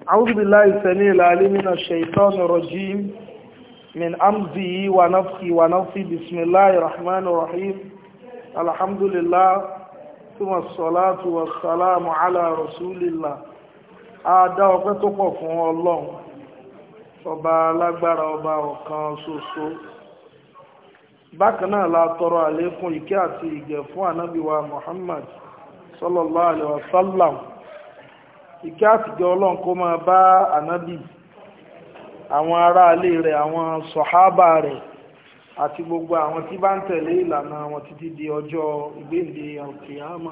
أعوذ بالله السميع العليم من الشيطان الرجيم من أمزه ونفخه ونفخه بسم الله الرحمن الرحيم الحمد لله ثم الصلاة والسلام على رسول الله Adá ọpẹ́ tó pọ̀ fún Ọlọ́run, ọba alágbára ọba ọ̀kan ṣoṣo. Bákan náà la tọrọ àlékún ìkẹ́ àti ìgẹ̀ fún ànábì wa Muhammad sallallahu alaihi wasallam. Ìkẹ́ àtìgẹ́ Ọlọ́run kó máa bá ànábì, àwọn aráalé rẹ̀, àwọn sọ̀hábà rẹ̀, àti gbogbo àwọn tí bá ń tẹ̀lé ìlànà wọn títí di ọjọ́ ìgbéǹde alkiyama.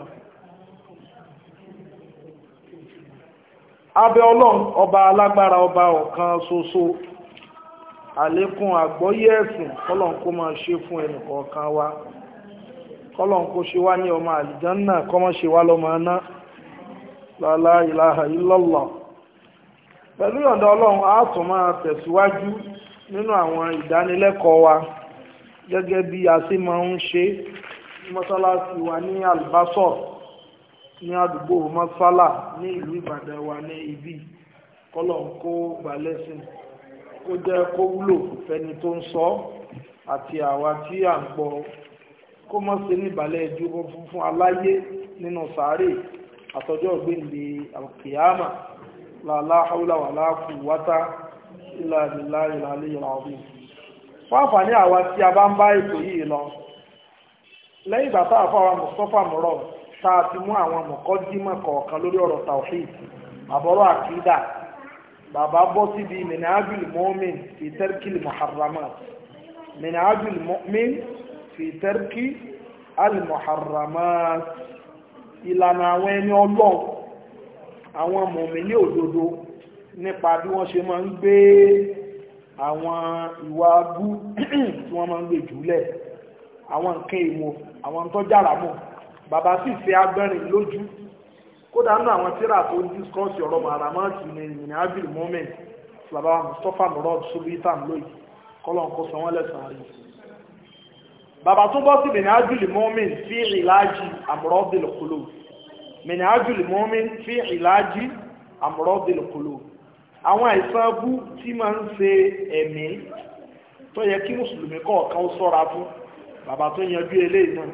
abẹ ọlọ́run ọba alágbára ọba ọ̀kan ṣoṣo àlékún àgbọ́yé ẹ̀sìn kọ́lọ̀n kó máa ṣe fún ẹnìkọ̀ọ̀kan wa kọ́lọ̀n kó ṣe wá ní ọmọ àlìjánná kọ́mọ́ ṣe wá lọ́mọ aná lálá ìlàhà illallah pẹ̀lú ìyọ̀ǹda ọlọ́run a tún máa tẹ̀síwájú nínú àwọn ìdánilẹ́kọ̀ọ́ wa gẹ́gẹ́ bí a ṣe máa ń ṣe mọ́sálásí wa ní albasor ní àdúgbò mọ́sálà ní ìlú ìbàdàn wa ní ibi kọ́lọ̀ ń kó balẹ̀sìn kó jẹ́ kó wúlò fẹ́ni tó ń sọ àti àwa tí à ń gbọ́ kó mọ́ sí ní ìbàlẹ̀ ìdúró fún aláyé nínú sàárè àtọjọ́ ìgbéǹde alkiyama làlá haúlà wà láàkú wátá ilà ìlà ìlà ìlà ọ̀bìn fún àǹfààní àwa tí a bá ń bá ètò yìí lọ lẹ́yìn bàtà àfọwà mustapha murad tá a ti mú àwọn mọ̀kọ́dímọ̀ kọ̀ọ̀kan lórí ọ̀rọ̀ tawhid àbọ̀rọ̀ àkídà bàbá bọ́ síbi minhajul mu'min fi tarkil muharramat minhajul mu'min fi tarki al-muharramat ìlànà àwọn ẹni ọlọ́run àwọn mùmínì òdodo nípa bí wọ́n ṣe máa ń gbé àwọn ìwà abú tí wọ́n máa ń gbé jùlẹ̀ àwọn nǹkan èèmọ̀ àwọn tó jára mọ́ bàbá sì fẹ́ agbẹ́rin lójú kódà nínú àwọn tíra tó ń discourse ọ̀rọ̀ maramati ní ìrìn abil moment bàbá mustapha murad subitan lóyè kọ́lọ́n kó san wọ́n lẹ́sàn-án rí bàbá tó bọ́ sí ìrìn abil moment fi ìlàjì àmúrọ́dìl kúlò ìrìn abil moment fi ìlàjì àmúrọ́dìl kúlò àwọn àìsàn bú tí máa ń ṣe ẹ̀mí tó yẹ kí mùsùlùmí kọ̀ọ̀kan ó sọ́ra fún bàbá tó yanjú eléyìí náà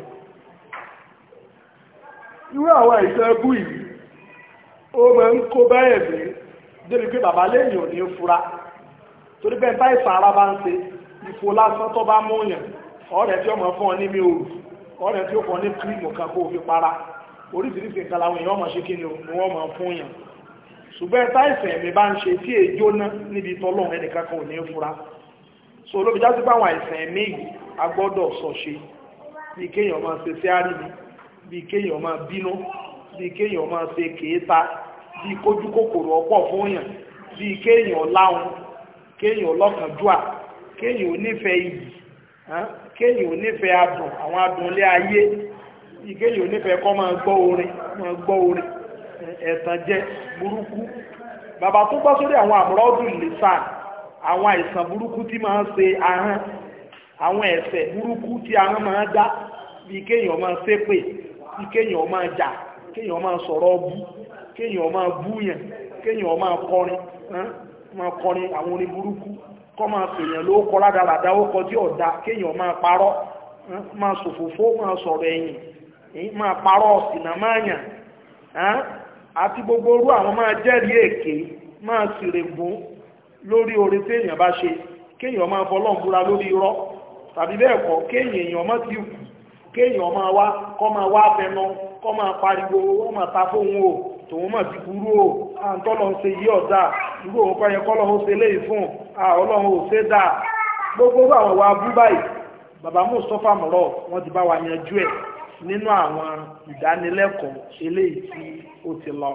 irú àwọn àìsàn ẹbú yìí ó máa ń kó báyẹ̀ mí débi pé bàbá lẹ́yìn ò ní fura torí bẹ́ẹ̀ bá ìsàn ara bá ń ṣe ìfò lásán tó bá mú yàn ọ̀rẹ́ tí ó mọ̀ fún ọ ní mi òru ọ̀rẹ́ tí ó fọ́ ní kírímù kan kó fi para oríṣiríṣi nǹkan làwọn èèyàn mọ̀ ṣe kí ni wọ́n mọ̀ fún yàn ṣùgbọ́n táìsàn ẹ̀mí bá ń ṣe tí èjó ná níbi tọ́lọ́run ẹnìkan kan ò ní fura so olóbi já sí pé àwọn àìsàn ẹ̀mí yìí a gbọ́dọ̀ sọ ṣe bí kéèyàn máa ṣe sí àríwí bí kéèyàn máa bínú bí kéèyàn máa ṣe kéèta bí kójú kòkòrò ọ̀pọ̀ fún yàn bí kéèyàn láhun kéèyàn lọ́kànjúà kéèyàn onífẹ̀ẹ́ iyì kéèyàn onífẹ̀ẹ́ adùn àwọn adùn ilé ayé bí kéèyàn onífẹ̀ẹ́ kọ́ máa gbọ́ orin máa gbọ́ orin ẹ̀tàn jẹ burúkú bàbá tó gbọ́ sórí àwọn àmúrọ́dún lẹ́sàn àwọn àìsàn burúkú tí máa ń ṣe ahọ́n àwọn ẹ̀ṣẹ̀ burúkú tí ahọ́n máa dá bí kéèyàn máa ṣépè bí kéèyàn máa jà kéèyàn máa sọ̀rọ̀ bú kéèyàn máa búyàn kéèyàn máa kọrin máa kọrin àwọn orin burúkú kọ́ máa pèèyàn ló kọ́ ládàradà ó kọ tí ọ̀dá kéèyàn máa parọ́ máa sòfófó máa sọ̀rọ̀ ẹ̀yìn máa parọ́ ọ̀sìnà máa yàn àti gbogbo orú àwọn máa jẹ́rìí èké máa sìrègùn lórí oore tí èèyàn bá ṣe kéèyàn máa fọlọ́n búra lórí irọ́ tàbí bẹ́ẹ̀ kọ́ kéèyàn èèyàn má ti kù kéèyàn máa wá kọ́ máa wá fẹnu kọ́ máa pariwo wọ́n máa ta fóun o tòun máa ti burú o à ń tọ́lọ̀ ń ṣe yí ọ̀dà irú òun kọ́ yẹn kọ́lọ́ ó ṣe léyìí fún à ọlọ́run ò ṣe dáa gbogbo àwọn wa bú báyìí bàbá mustapha mọ̀rọ̀ wọ́n ti bá wa yanjú ẹ̀ nínú àwọn ìdánilẹ́kọ̀ọ́ eléyìí tí ó ti lọ.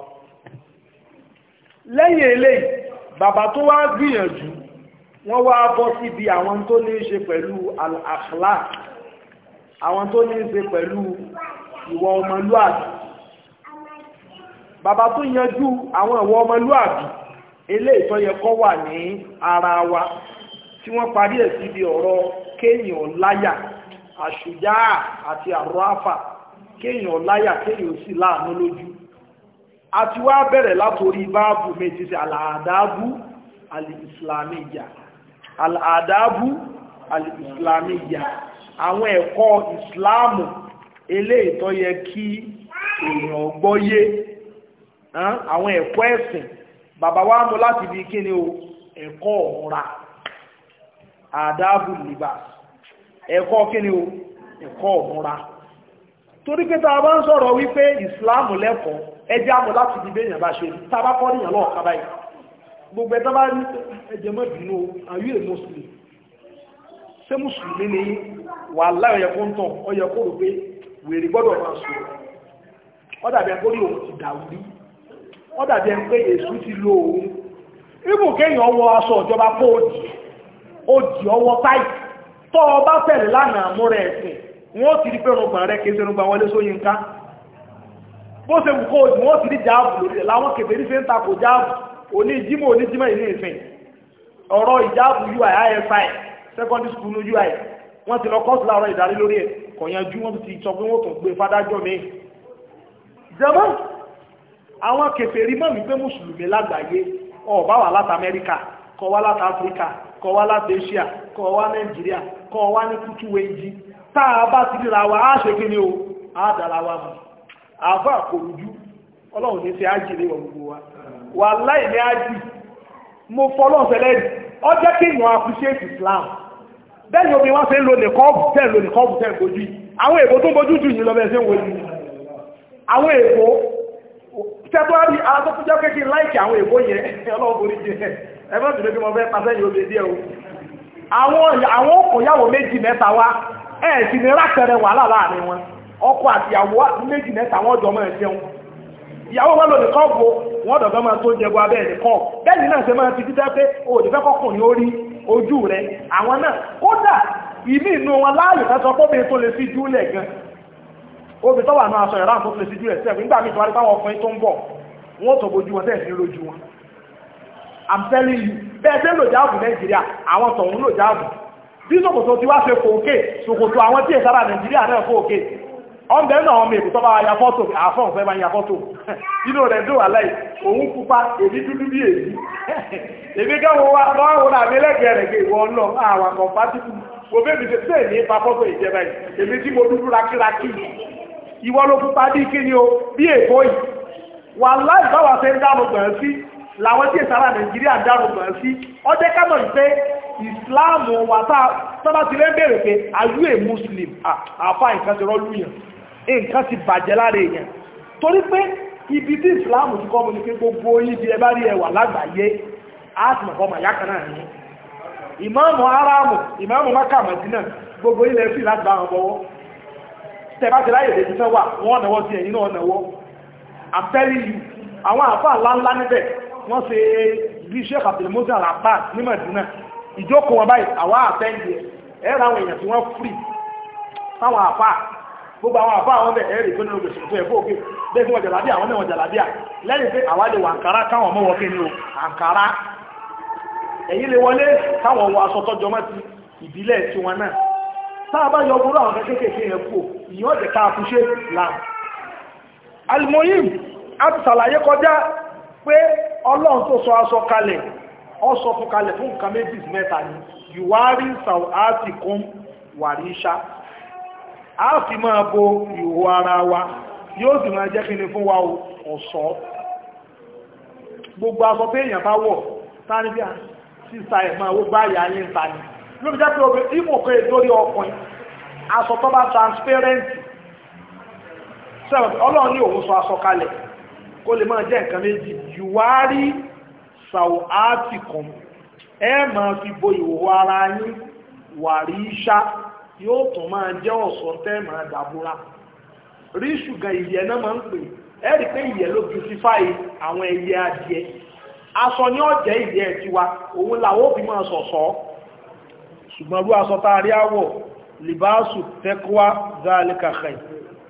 lẹ́yìn eléyìí bàbá tó wá gbìyànjú wọ́n wá bọ́ síbi àwọn tó ní í ṣe pẹ̀lú al-akhlaq àwọn tó ní ṣe pẹ̀lú ìwọ ọmọlúàbí bàbá tó yanjú àwọn ìwọ ọmọlúàbí eléyìí tó yẹ kó wà ní ara wa tí wọ́n parí ẹ̀ síbi ọ̀rọ̀ kéèyàn láyà àṣùjá àti àrọ́àfà kéèyàn láyà kéèyàn sì láàánú lójú àti wá bẹ̀rẹ̀ látorí báàbù méjì sí àlàádábù alìsìlámíyà àlàádábù alìsìlámíyà àwọn ẹ̀kọ́ ìsìláàmù eléyìí tó yẹ kí èèyàn gbọ́yé àwọn ẹ̀kọ́ ẹ̀sìn bàbá wa mú láti bí kí ni o ẹ̀kọ́ ọ̀ra àdábù libas ẹ̀kọ́ kí ni o ẹ̀kọ́ ọ̀ra torí pé tá a bá ń sọ̀rọ̀ wípé ìsìláàmù lẹ́kọ̀ọ́ ẹjẹ́ àmọ́ láti di béèyàn bá ṣe tá a bá kọ́ níyàn lọ́ọ̀ kábàáyì gbogbo ẹ̀dá bá ní ẹjẹ́ mọ́ bínú are you a muslim ṣé mùsùlùmí ni wà láì ọyẹ kó ń tàn ọyẹ kó rò pé wèrè gbọ́dọ̀ máa sọ ọ dàbí ẹgbẹ́ orí òun ti dàrú rí ọ dàbí ẹgbẹ́ pé èṣù ti lo òun ibù kéèyàn wọ aṣọ ìjọba kó o dì ó dì ọwọ́ táì tọ́ ọ bá tẹ̀lé lánàá múra ẹ̀sìn wọ́n ti rí pé ọgbọ̀n rẹ̀ kéèsè ọgbọ̀n wọlé sóyínká bó ṣe wù kó òdì wọ́n ti rí jáàbù lórí ẹ̀ láwọn kèfè ní fẹ́ ń takò jáàbù òní jímọ̀ òní jímọ̀ ìní ìsìn ọ̀rọ̀ ìjáàbù ui ifi secondary school ui wọ́n ti lọ kọ́ọ̀sì láàárọ̀ ìdarí lórí ẹ̀ kọ̀yanjú wọ́n ti sọ pé wọ́n tún gbé fádájọ́ mi jẹ́mọ́ àwọn kèfè rí mọ́ wípé mùsùlùmí lágbàáyé ọ̀bá wà láti amẹ́ríkà kọ́ wá láti áfíríkà kọ́ wá láti asia kọ́ wá nàìjíríà kọ́ wá ní kútú wẹ́njí tá a bá ti ríra wa á ṣe kí ni o á dára wa mọ̀ àfá àkòrújú ọlọ́run ní sí ájì lè wọ̀n gbogbo wa wà láì ní ájì mo fọ́lọ́n sẹlẹ̀ ọ jẹ́ kí ìyàn appreciate Islam bẹ́ẹ̀ni omi wọ́n fẹ́ lò ní kọ́ọ̀bù tẹ́ lò ní kọ́ọ̀bù tẹ́ gbójú àwọn èbó tó gbójú jù yìí lọ bẹ́ẹ̀ sí wọ́n yìí àwọn èbó tẹ́tọ́rí alátókújọ́ kéèkì láìkì àwọn èbó yẹn ọlọ́run borí jẹ ẹgbẹ́ tó lókè mọ́ fẹ́ pàṣẹ yìí obè díẹ̀ o àwọn òkòyàwó méjì mẹ́ta wá ẹ̀ sì ní rákẹrẹ wàhálà láàrin wọn ọkọ àti ìyàwó méjì mẹ́ta wọ́n jọ máa jẹun ìyàwó wọn lò ní kọ́ọ̀bù wọn dọ̀gọ́ máa tó jẹbu abẹ́ ẹ̀dẹ̀ kọ́ bẹ́ẹ̀ni náà ṣe máa ti títẹ́ pé òdì fẹ́ kọkùnrin ó rí ojú rẹ̀ àwọn náà kódà ìmí inú wọn láàyè fẹ́ sọ pé tó lè fi júlẹ̀ gan obì tó wà náà aṣọ ìran tó lè fi júlẹ̀ sẹ́ẹ̀kì nígbà míì tó wá rí táwọn ọkùnrin tó ń bọ̀ wọ́n tó bojú wọn tẹ́ẹ̀ sí lójú wọn I'm telling you bẹ́ẹ̀ tẹ́ lò jáàbù Nàìjíríà àwọn tọ̀hún lò jáàbù bí ṣòkòtò ti wá ṣe fòókè ṣòkòtò àwọn tí èsára Nàìjíríà náà fòókè ọmọdé náà ọmọ èkó tọ́bá ya fọ́tò àfọ́n fẹ́ bá ya fọ́tò inú rẹ̀ dùn aláì òun pupa èdí dúdú bí èyí èmi gáwọ́ wá lọ́wọ́ náà mi lẹ́gbẹ̀ẹ́ rẹ̀ gé ìwọ lọ àwọn kọ̀mpátìkù mo bẹ́ẹ̀ mi ṣe tẹ́ ní ipa fọ́tò ìjẹba yìí èmi tí mo dúdú rakíraki ìwọ ló pupa bí kí ni o bí èkó yìí wà láì báwa ṣe ń dánù gbọ̀n sí làwọn tí ìsára Nàìjíríà ń dánù gbọ̀n sí ọjẹ́ ká mọ̀ pé ìsìláàmù wà tábà ti lẹ́ bèèrè pé are you a Muslim àfá nǹkan ti rọ́lú yàn nǹkan ti bàjẹ́ lára èèyàn torí pé ibi tí ìsìláàmù ti kọ́ mú ní pé gbogbo ibi ẹbá rí ẹwà lágbàáyé ásìmọ̀kọ́ màyá kan náà ní ìmáàmù aráàmù ìmáàmù Mákà Mádínà gbogbo ilẹ̀ fi láti bá wọn bọ́wọ́ tẹ̀bá ti láyè lè fẹ́ wà wọ́n náwọ́ sí ẹ̀yìn náà náwọ́ I'm telling you àwọn àfáà ńláńlá níbẹ̀ wọ́n ṣe bí Sheikh Abdul Musa Al-Abbas ní Mádínà ìjókòó wọn báyìí àwọn àtẹ́ǹdì ẹ̀rọ àwọn èèyàn tí wọ́n fìrì fáwọn àfáà gbogbo àwọn àfáà wọn bẹ̀ ẹ̀rì tó nínú gbèsè tó ẹ̀fọ́ òkè bẹ́ẹ̀ tí wọ́n jàlábíà àwọn mẹ́wọ̀n jàlábíà lẹ́yìn pé àwa lè wọ àǹkárá káwọn ọmọ wọké ní o àǹkárá ẹ̀yìn lè wọlé káwọn wọ aṣọ tọ́jọ mọ́ ti ìbílẹ̀ tí wọn náà tá a bá yọ gbogbo àwọn kéékèèké yẹn kú ìyẹn ọ̀jẹ̀ ká àtúnṣe làm alimoyim a ti ṣàlàyé kọjá pé ọlọ́run tó sọ aṣọ kalẹ̀ ọ sọ fún kalẹ̀ fún nǹkan méjì mẹ́ta ni yùwárí sàwáàtì kún wàríṣà a fi máa bo ìhò ara wa yóò sì máa jẹ́ kíni fún wa ọ̀ṣọ́ gbogbo aṣọ pé èèyàn bá wọ̀ tání bí a sísa ẹ̀ máa wó bá ìyá yín ta ni ló fi jẹ́ pé obìnrin tí mò kọ́ èdórí ọkùnrin aṣọ tó bá transparent sẹ́wọ̀n ọlọ́run ní òun sọ aṣọ kalẹ̀ kó lè máa jẹ́ nǹkan méjì yùwárí sàwáàtìkùn ẹ máa fi bo ìhòhò ara yín wàrí iṣá yóò tún máa jẹ́ ọ̀ṣọ́ tẹ́ máa dàbúrà rí ṣùgbọ́n ìyẹ́ náà máa ń pè ẹ rí pé ìyẹ́ ló beautify àwọn ẹyẹ adìẹ aṣọ ní ọ̀jẹ́ ìyẹ́ tiwa òun làwọn òbí máa ṣọ̀ṣọ́ ṣùgbọ́n rú aṣọ tá a rí àwọ̀ libasu tẹ́kọ́wá zálíkà khair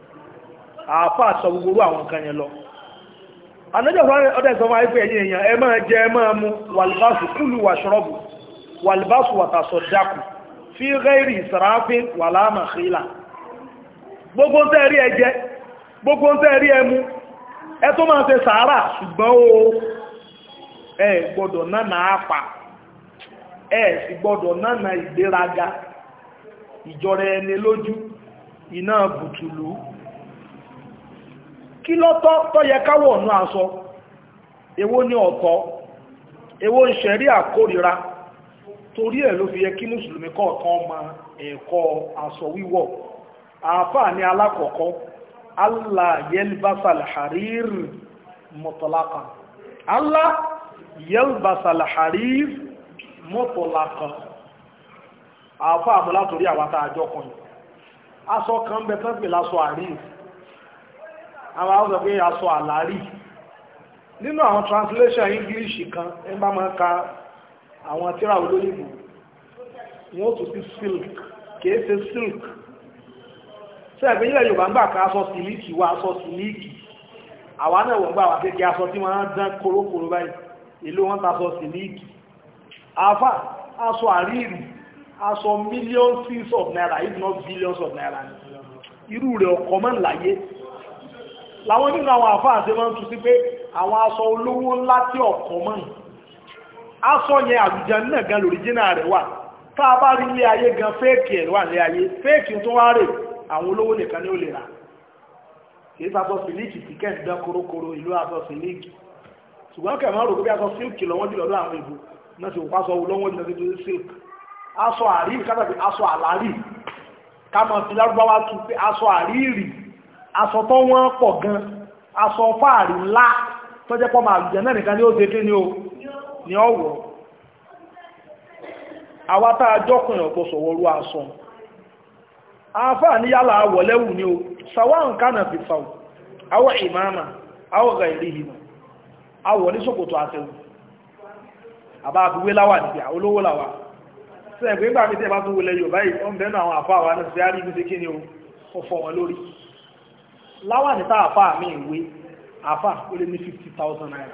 àáfà sọ gbogbo àwọn nǹkan yẹn lọ anájọ́ ọdẹ́ ìsọmọ àìfẹ́ ẹ̀yìn èèyàn ẹ máa jẹ ẹ máa mú wàlìbásù kúlù wà ṣọ́rọ̀bù wàlìbásù wàtàṣọ̀ dákù fi rẹ́rì ìsàráfín wà láàmà kílà gbogbo tẹ́ rí ẹjẹ gbogbo tẹ́ rí ẹmu ẹ tó máa ṣe sàárà ṣùgbọ́n o ẹ gbọ́dọ̀ nánà àpà ẹ sì gbọ́dọ̀ nánà ìgbéraga ìjọra ẹni lójú iná bùtùlù kí lọ́tọ́ tó yẹ káwọ̀ ọ̀nà aṣọ èwo ni ọ̀tọ̀ èwo ń ṣẹ̀rí àkórira torí ẹ̀ ló fi yẹ kí mùsùlùmí kọ̀ọ̀kan ma ẹ̀kọ́ aṣọ wíwọ̀ àáfàá ní alákọ̀ọ́kọ́ allah yelbasal harir mọ̀tọ̀lákan allah yelbasal harir mọ̀tọ̀lákan àáfàá mú látorí àwátá àjọ kan aṣọ kan bẹ tán pè lásọ àríf àwọn àwọn ọ̀sọ̀ pé aṣọ àlárí nínú àwọn translation english kan ẹ bá máa ka àwọn tíra olóyìnbó wọ́n tún sí silk kìí ṣe silk ṣe ẹ̀gbẹ́ ilẹ̀ yorùbá ń gbà ká aṣọ sílíkì wá aṣọ sílíkì àwa náà wọ́n gbà wà kéèké aṣọ tí wọ́n dán kórókóró báyìí èlò wọn ta aṣọ sílíkì àfà aṣọ àríìrì aṣọ millions of naira if not billions of naira irú rẹ̀ ọkọ̀ mọ́ láyé láwọn nínú àwọn àfà àti wọ́n tún sí pé àwọn aṣọ olówó ńlá tí ọkọ̀ mọ́ aṣọ yẹn àlùjá náà gan lóríjínà rẹ̀ wà tá a bá rí ilé ayé gan fẹ́ẹ̀kì ẹ̀ wà ní ayé fẹ́ẹ̀kì tó wá rè àwọn olówó nìkan ní ó lè rà kìí sàtọ̀ sílíkì tí kẹ́ ń dán korokoro ìlú àtọ̀ sílíkì ṣùgbọ́n kẹ̀mọ́ rò bí aṣọ sílíkì lọ́wọ́ jùlọ lọ́wọ́ àwọn ìbò náà sì wọ́n aṣọ lọ́wọ́ jùlọ sí sílíkì aṣọ àríìrì kátàbí aṣọ àlárì kámọ̀ sí lárúbáwá tú pé aṣọ àríìrì aṣọ tó wọ́n pọ̀ gan aṣọ fáàrí ńlá tó jẹ́ pọ́ máa jẹ́ náà nìkan ní ó ṣe kí ni ó ní ọ̀wọ̀ àwátá ajọ́kùnrin ọ̀pọ̀ sọ̀wọ́rú aṣọ àfáà ní yálà àwọ̀lẹ́wù ní o sàwọn kánà fi fàù àwọ̀ ìmáàmà àwọ̀ ga ìrí ìhìmọ̀ àwọ̀ ní ṣòkòtò àtẹ̀wù àbá àfiwé láwà níbi olówó láwà sẹ́ẹ̀gbé gbà mí tí ẹ bá tún wọlé Yorùbá yìí ọmọ bẹ́ẹ̀ àwọn àfáà wa náà sí àrí ibi kí ni o ó fọ́ wọn lórí láwà ní táà àfáà mi ìwé àfáà ó lé ní 50,000 naira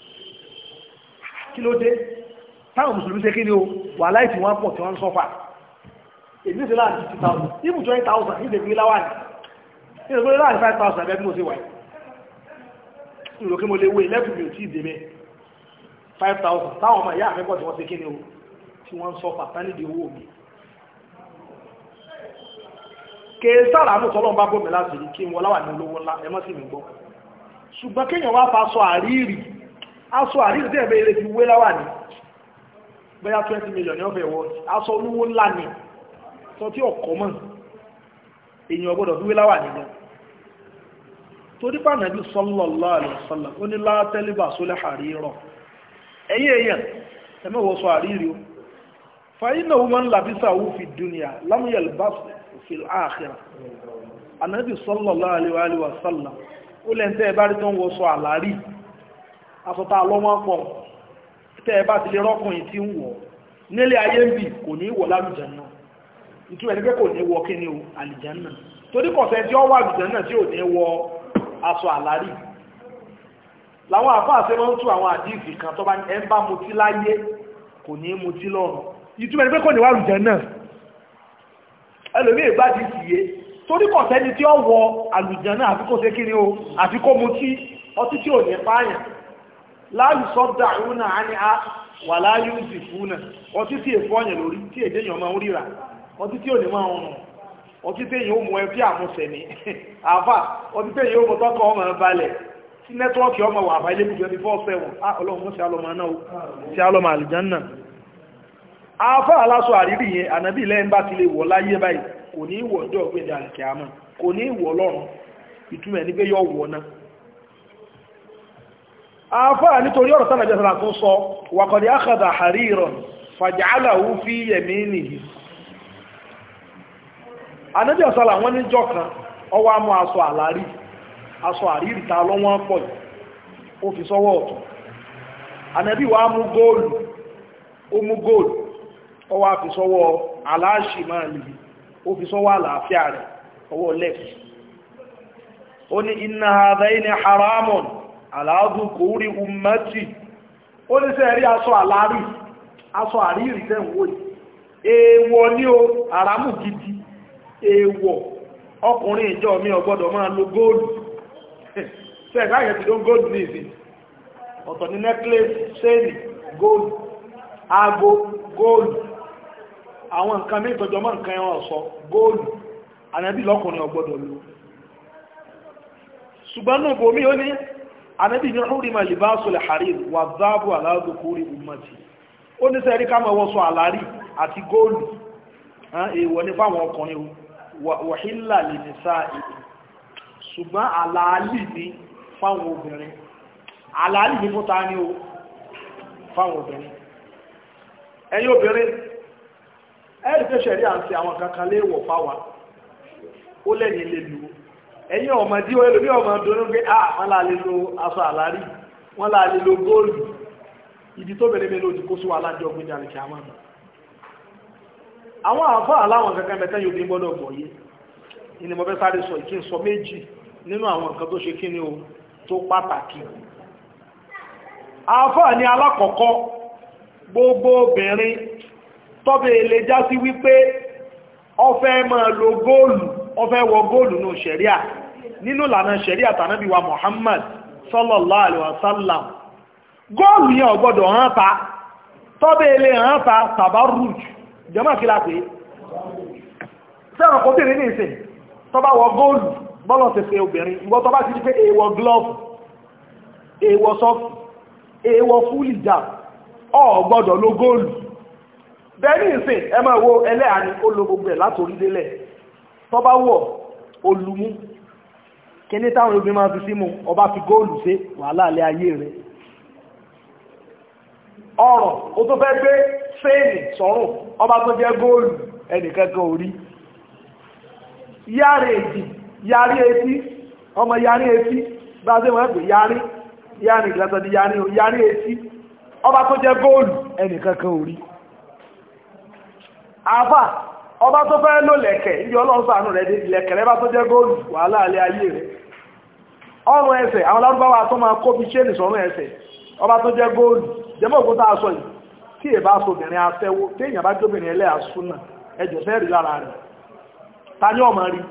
kí ló dé táwọn mùsùlùmí ṣe kí ni o wà láì tí wọ́n pọ̀ tí wọ́n ń sọ́fà èdè ìṣẹ́ láàrín 50,000 even 20,000 ní ìdèbí láwà ní ìdèbí láàrín 5,000 ẹgbẹ́ mo ṣe wà ìrò kí mo lè wé ilẹ́kùn mi ò tí ìdèbẹ̀ 5,000 táwọn ọmọ ìyá àmẹ́kọ̀ tí wọ́n ṣe kí ni o tí wọ́n ń sọ́fà tánìdì owó mi kè sára mú tọ́lọ́ bá bọ́ mi láti rí kí wọ́n láwà ní olówó ńlá ẹmọ́ sí mi gbọ́ ṣùgbọ́n kéèyàn wá fa aṣọ àríìrì aṣọ àríìrì tí ẹ̀bẹ̀ ilé fi wé láwà ní bóyá 20 million ní ọ̀fẹ́ wọ́n aṣọ olówó ńlá ni sọ tí ọkọ̀ mọ̀ èyàn ọgbọ́dọ̀ fi wé láwà nínú torí pànàbí sallallahu alaihi wasallam ó ní látẹ́lébà sólẹ̀ àríìrọ̀ ẹ̀yìn èèyàn ẹmẹ́wọ̀ sọ àríìrì o fàyínà wọn làbísà wù fi dúnìyà lámúyẹ̀l bá fi àkhírà ànàbí sallallahu alaihi wasallam ó lẹ́ntẹ́ ẹbá rí tó ń wọ́ sọ àlárí asọ́ta lọ́wọ́ pọ̀ tẹ́ ẹ bá ti lè rọ́kùnrin tí ń wọ̀ nílé ayé ń bì kò ní wọ̀ lálùjánnà ìtú ẹni pé kò ní wọ kí ni o àlùjánnà torí kọ̀fẹ́ tí ó wà àlùjánnà tí ò ní wọ aṣọ àlárí làwọn àfáà ṣe máa ń tú àwọn àdíìsì kan tó bá ẹ ń bá mutí láyé kò ní mutí lọ́run ìtú ẹni pé kò ní wà àlùjánnà ẹlòmí ìgbà ti sì yé torí kọ̀fẹ́ ni tí ó wọ àlùjánnà àfi kó ṣe kí ni o àfi kó mutí ọtí tí ò ní pààyàn láàrù sọ́dà ìrúnà á ní á wà láàyè òsì fúnà ọtí tí èfọ́ ọ̀yàn lórí tí èdè èèyàn máa ń ríra ọtí tí ò ní máa ń rùn ọtí tí èèyàn ó mú ẹbí àmúṣẹ ní àfà ọtí tí èèyàn ó mú tọkọ ọmọ balẹ̀ tí nẹ́tíwọ́ọ̀kì ọmọ wà àbáyé lẹ́kùn twenty four seven á ọlọ́run sí alọ́mọ náà sí alọ́mọ àlìjánná àfà aláṣọ àrírí yẹn ànábì lẹ́yìn bá ti lè wọ̀ láyé báyìí kò ní í wọ̀ ọjọ́ ògbéde àlìkẹ́àmọ́ kò ní í wọ̀ lọ́run ìtumọ̀ ní pé yọ wọ̀ náà àfáà nítorí ọ̀rọ̀ sánà jẹ́sàrà tó sọ wàkọ̀dí àkàdà àríìrọ̀ fàjàálàwú fi yẹ̀mí nìyí anábí ọ̀sọ́là wọ́n ní jọ kan ọwọ́ amú aṣọ àlárí aṣọ àríìrì ta lọ́wọ́n pọ̀ ó fi sọ́wọ́ ọ̀tún anábí wa mú góòlù ó mú góòlù ọwọ́ fi sọ́wọ́ aláṣì máa lè ó fi sọ́wọ́ àlàáfíà rẹ̀ ọwọ́ left ó ní inna hadhaini haramun aláàdùkúrí ummati ó ní sẹ́rí aṣọ àlárí aṣọ àríìrì tẹ́wò èèwọ̀ ní o àrámù gidi èèwọ̀ ọkùnrin ìjọ mi ò gbọ́dọ̀ máa lo góòlù ṣe ẹ̀ka yẹn ti ló gold ní ìsìn ọ̀tọ̀ ní necklace chain gold aago gold àwọn nǹkan mí ìtọ́jọ́ mọ́ nǹkan ẹran ọ̀ṣọ́ gold ànábì lọ́kùnrin ọgbọ́dọ̀ lò ṣùgbọ́n náà bòmí ó ní ànábì ní hurima libasul harir wà záàbù aláàdùkúrí ummati ó ní sẹ́rí ká máa wọ́sọ àlárí àti góòlù èèwọ̀ ní fáwọn ọkùnrin wàhílà lè ní sáà èdè ṣùgbọ́n àlàálì ní fáwọn obìnrin àlàálì ní fúta ní o fáwọn obìnrin ẹ̀yin obìnrin ẹ̀rì pé ṣẹ̀rí à ń fi àwọn kankan léèwọ̀ fáwa ó lẹ́yìn lè lò ẹ̀yin ọmọdé ẹlòmí ọmọ dúró pé ah wọ́n láà lè lo aṣọ àlárí wọ́n láà lè lo góòlù ibi tó bẹ̀rẹ̀ mélòó ti kó sí wa lájọ́ gbé jalè kí a máa àwọn àfọ́ aláwọn kankan bẹ̀tẹ́ yóò bí gbọ́dọ̀ gbọ́ yé ní mo fẹ́ sáré sọ ìkí ń sọ méjì nínú àwọn nǹkan tó ṣe kí ni o tó pàtàkì àfọ́ ní alákọ̀ọ́kọ́ gbogbo obìnrin tọ́bẹ̀ ilé já sí wípé ó fẹ́ máa lo góòlù ó fẹ́ wọ góòlù ní ṣẹ̀ríà nínú ìlànà ṣẹ̀ríà tànábì wa Muhammad sallallahu alaihi wasallam góòlù yẹn ò gbọ́dọ̀ hàn ta tọ́bẹ̀ ilé hàn ta tabarruj jẹ́mọ́ kí láti sẹ́rọ̀ kò tèrè ní ìsìn tó bá wọ góòlù bọ́lọ̀ tẹ̀fẹ̀ obìnrin ìwọ tó bá ti di pé èèwọ̀ glove èèwọ̀ soft èèwọ̀ full hijab ò gbọ́dọ̀ lo góòlù bẹ́ẹ̀ ní ìsìn ẹ máa wo ẹlẹ́à ni ó lo gbogbo ẹ̀ látorí délẹ̀ tó bá wọ̀ olùmú kíní táwọn obìnrin máa fi símú ọba fi góòlù sí wàhálà alẹ́ ayé rẹ̀ ọ̀rọ̀ ó tó fẹ́ gbé fèèlì sọ́rùn ọba tó jẹ́ góòlù ẹnìkankan orí yáre èdì yàrí etí ọmọ yàrí etí bá ṣe wọ́n pè yàrí yàrí ìgbàtọ̀ di yàrí yàrí etí ọba tó jẹ́ góòlù ẹnìkankan orí àfà ọba tó fẹ́ lò lẹ̀kẹ̀ ìjọ ọlọ́sàánù rẹ̀ dé lẹ̀kẹ̀ rẹ̀ bá tó jẹ́ góòlù wàhálà alẹ́ ayé rẹ̀ ọrùn ẹsẹ̀ àwọn lárúbáwá tó máa kó bí ṣéènì sọ́rùn ẹsẹ̀ ọba tó jẹ́ góòlù jẹ́mọ́ òkúta aṣọ yìí tí èbá aṣọ́bìnrin afẹ́wó tí èyàn bá jóbìnrin ẹlẹ́ àṣúnà ẹjọ̀ fẹ́ rí lára rẹ̀ ta ní ọmọ rí